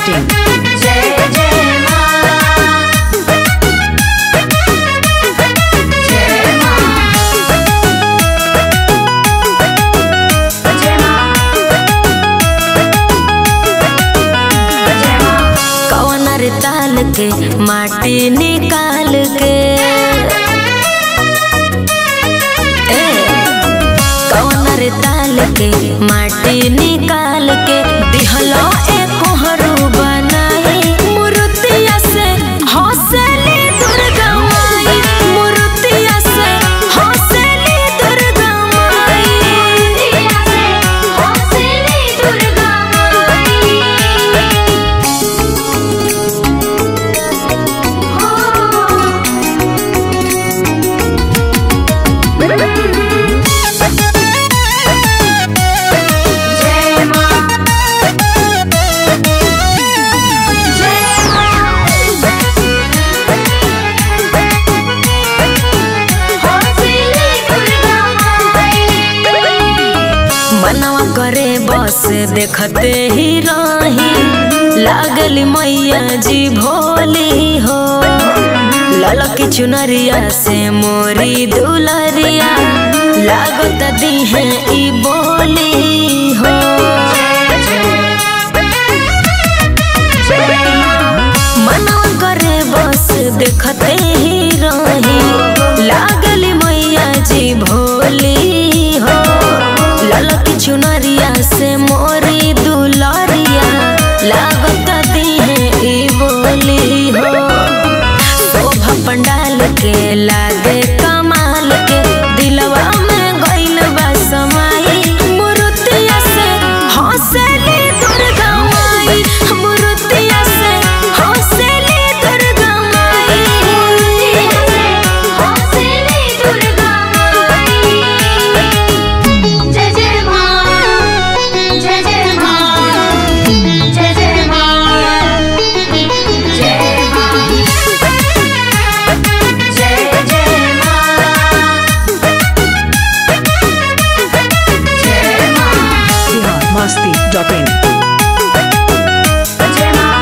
masti.in. जय जय माँ जय माँ जय माँ जय माँ कवनर ताल के माटी निकाल के ए, कवनर ताल के माटी निकाल के दिहलो एक हरू बनाई मूर्तिया से हौसली दुर्गा माई मूर्तिया से हौसली दुर्गा माई दिया से हौसली दुर्गा माई जय माँ जय माँ हौसली दुर्गा माई मनवा करे बस देखते ही रही लागली मैया जी भोली हो ललकी चुनरिया से मोरी दुलरिया लागत दी है ई बोली हो मनवा करे बस देखते ही रही लागली मैया जी भोली हो ललकी चुनरिया से मोरी दुलरिया लागत दी है ई बोली हो शोभा पंडाल के लागे कमाल के दिलवा में गइल बा समाई मूर्तिया से हौसली दुर्गा माई मूर्तिया से हौसली दुर्गा माई दिया से हौसली दुर्गा माई जय जय माँ जय जय माँ जय जय माँ जय माँ जय जय माँ जय माँ Bihar masti.in. जय माँ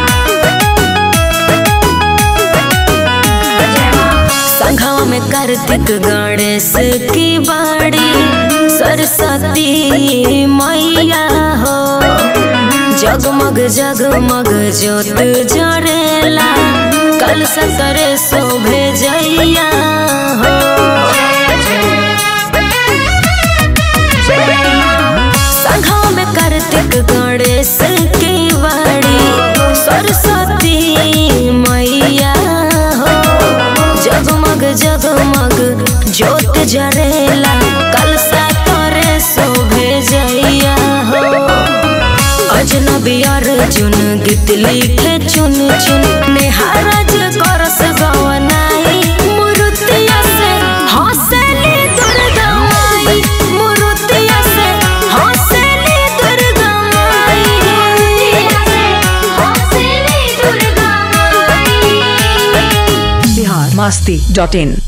जय माँ संघवा में कार्तिक गणेश की बाड़ी सरस्वती मैया हो जगमग जगमग जोत जरेला कल सतरे शोभे जैया हो संघवा में कार्तिक गणेश की बाड़ी सरस्वती मैया हो जगमग जगमग जोत जरेला कलसा करे शोभे जैया हो अजनबी अर्जुन गीत लिखे चुन चुन नेहारज करस गवनाई मूर्तिया से हौसली दुर्गा माई मूर्तिया से हौसली दुर्गा माई दिया से हौसली दुर्गा माई Bihar masti.in.